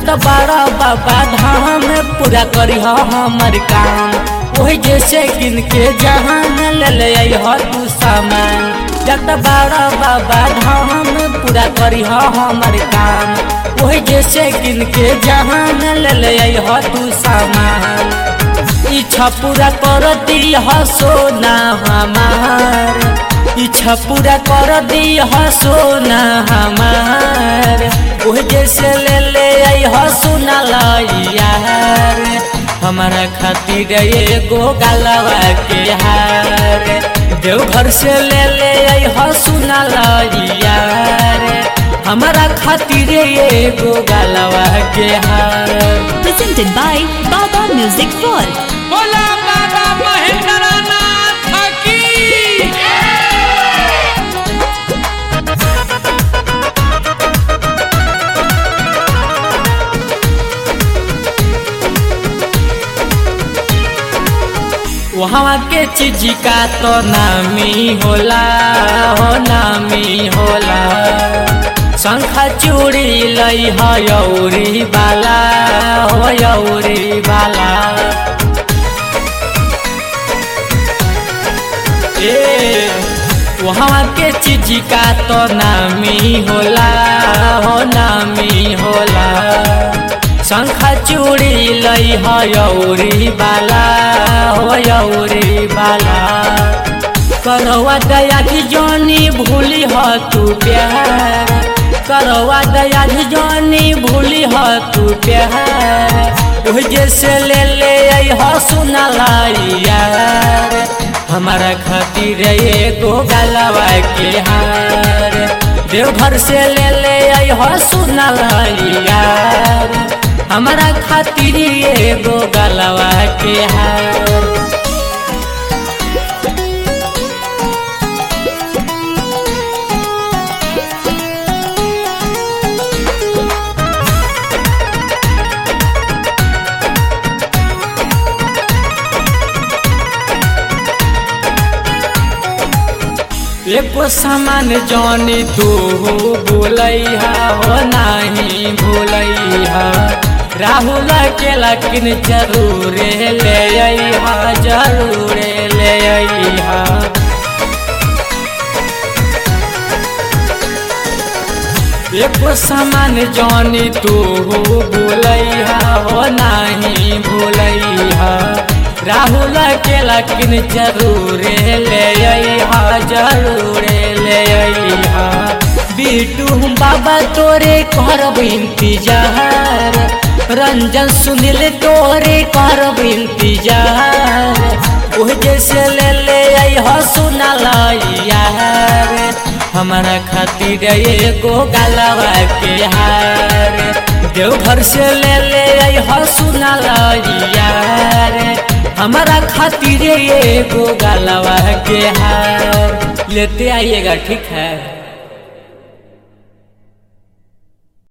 जत बड़ा बाबा धाम पूरा करी हमर काम वही जैसे गिन के जहान ले ले हो तू सामान जत बड़ा बाबा धाम पूरा करी हमर काम वही जैसे गिन के जहान ले ले हो तू सामान इच्छा पूरा कर दी सोना हमार इच्छा पूरा कर दी सोना हमार ओह जैसे ले ले आई सोना यार हमारा खातिर एगो गलवा के हार देवघर से ले ले आई सोना यार हमारा खातिर एगो गलवा के हार Presented by Baba Music World. बोला बाबा महेंद्रनाथ की वहाँ के चीज का तो नामी होला हो नामी होला शंखा चूड़ी लई हयौरी बाला हो यौरी बाला ए वहाँ के चीज का तो नामी होला हो नामी होला शंखा चूड़ी लई हयौरी बाला हो यौरी बाला करवा दया की जानी भूली हो तू प्यार करवा दया की जानी भूली हो तू प्यार ओह जैसे ले ले आई हो सुना यार हमारा खातिर एगो गलवा के हार देवघर से ले ले आई हो सुना यार हमारा खातिर एगो गलवा के हार एको सामान जानी तू बोलैहा हो नाही भूलैहा राहुल के लकिन जरूर ले अइहा जरूर ले अइहा एको सामान जानी तू बोलैहा हो नाही भूलैहा राहुल के लकिन जरूर ले अइहा जरूर ले अइहा बीटू बाबा तोरे करब इंतजार रंजन सुनील तोरे करब इंतजार ओह जैसे ले ले अइहा सुना यार हमारा खातिर एगो गलवा के हार देवघर से ले ले अइहा सुना यार हमारा खातिर एगो गलवा के हार लेते आइएगा ठीक है